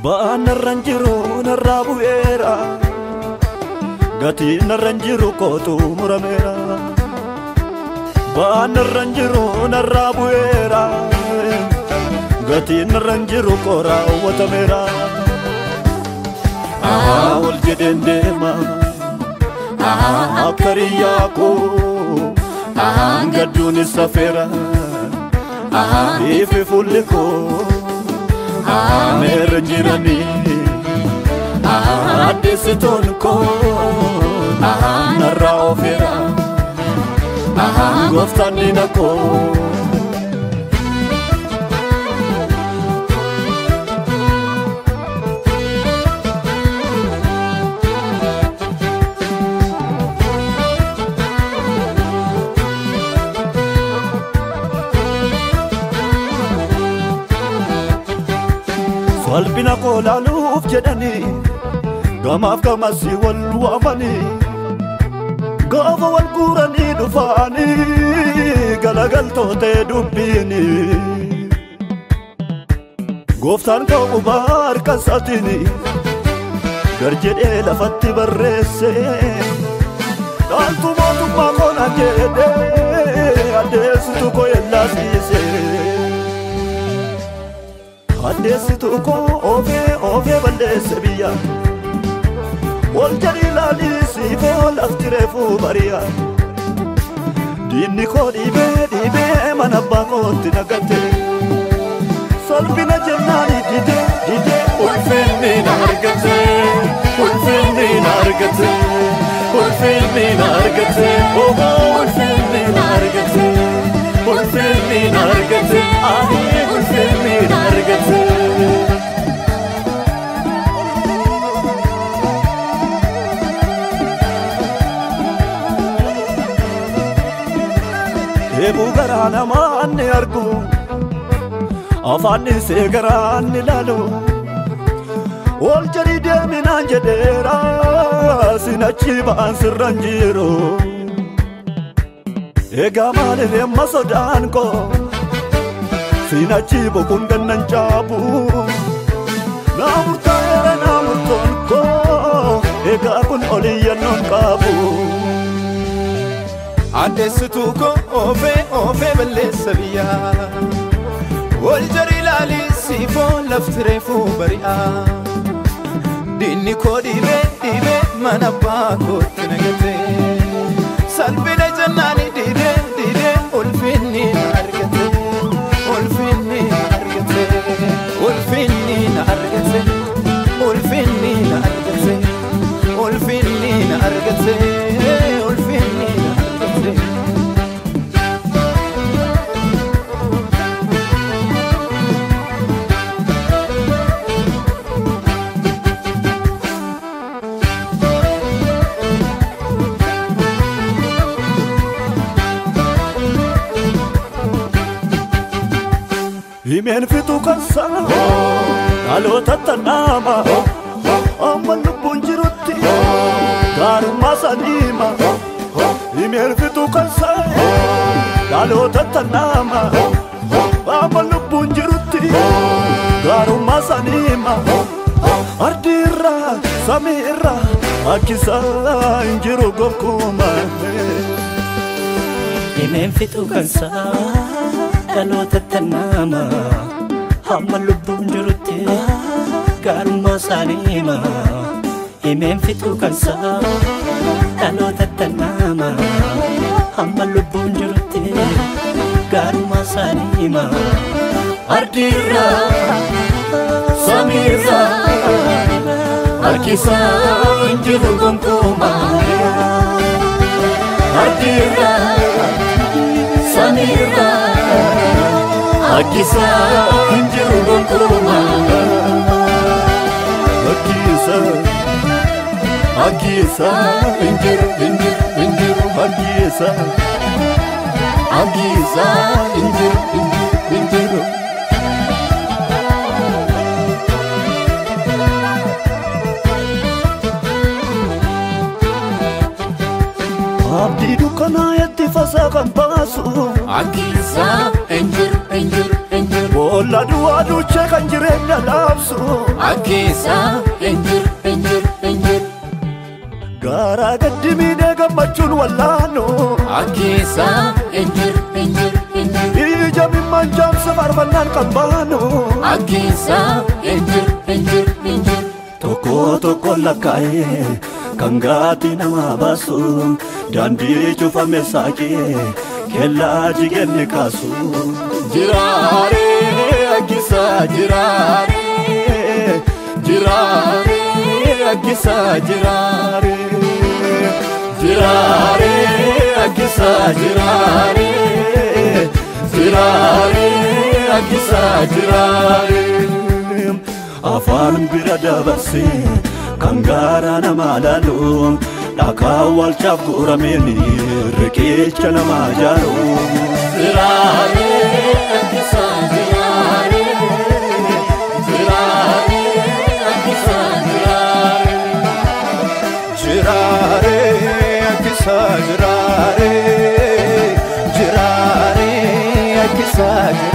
Ba'aan narraan jiru narraa bu'eera Gatiin narraan jiru kootu murameera Ba'aan narraan jiru narraa bu'eera Gatiin narraan jiru koo raawwatameera Ahaa ol jedheen deema Ahaa akka riyyaa koo Ahaa gadduun isa feera Ahaa ifi fuulli koo Ahaa meerra jiranii Ahaa addeessitoon koo Ahaa narraa ofeera Ahaa gooftaan diina koo Salphina koo laaluuf jedhanii gamaaf gamasi wal waamanii gaafa wal guuranii dhufaanii galagaltootee dubbiini. Gooftaan koo qubaa harka isaatiini gar jedhee lafatti barreesse dhaaltu mootummaa koona jedhee addeessitu koo yellaasiise. addeessitu koo oofee oofee balleesse biyya ol jedhi laalisiifee ol lafti reefuu bari'a diinni koo dhiibee dhiibee mana abbaa kootti nagatte salphina jennaani didee didee ulfinni na argate ulfinni na argate ulfinni na argate oho ulfinni na argate ulfinni na argate ahee ulfinni na argate. Deebuu garaa namaa ni argu afaan isee garaa ni laalu ol jedhi deeminaan jedheera sinachi ba'an sirran jiru. Egaa maaliif amma sodaan koo sinachi bokuun gannan caabu naa murtaa'eera naa murtoon koo egaa kun oliyyannoon qabu. Addeessituu koo oofee oofee balleessa biyyaa Wal jari ilaalii siifoo lafti reefuu bari'aa Diinni koo dhiibee dhiibee mana abbaa kootti nagatee Salphina jennaani dhiibee dhiibee ulfinni na argate Ulfinni na argate Ulfinni na argate Ulfinni na argate Ulfinni na argate Ulfinni na argate Himeen fixu kansa dhaloota tannaama amma lubbuun jirutti gaarummaa saniima Himeen fixu kansa dhaloota tannaama amma lubbuun jirutti gaarummaa saniima Ardi irraa samii irraa akkisaa hin jiru gonkumaa. Himeen fixu kansaa dhaloota tannaama hamma lubbuun jirutti gaarummaa isaanii hima. Himeen fixu kansaa dhaloota tannaama hamma lubbuun jirutti gaarummaa isaanii hima. Ardiirraa samiirraa harkisaa hin jiru gonkumaa. Ardiirraa samiirraa harkisaa hin jiru gonkumaa. Akkiisa Akkiisa hin jiru hin jiru hin jiru Akkiisa Akkiisa hin jiru hin jiru hin jiru. Abdii dukkanaa itti fasaa kan baasu Akkisaa hin jiru hin jiru hin jiru Olla duwwaa duuchee kan jireenya dhaabsu Akkeessa hin jiru hin jiru hin jiru. Gaaraa gaddi miidhee gammachuun wallaanu Akkeessa hin jiru hin jiru hin jiru. Ija mimmaan jaamsa faarfannaan kan baanu Akkeessa hin jiru hin jiru hin jiru. Tokko tokko lakkaa'ee kan gaatii nama baasu daandii cufame saaqee kellaa jigeenni kaasu. Jiraaree akkisaa jiraaree jiraaree akkisaa jiraaree jiraaree akkisaa jiraaree jiraaree akkisaa jiraaree afaan bira dabarsee kan gaara nama laalu dhakaa walchaaf guurameen riqicha nama jaalu. Jiraaree akkisaa jiraaree jiraaree akkisaa jiraaree. Jiraare akkisa jiraare jiraare akkisa jiraare.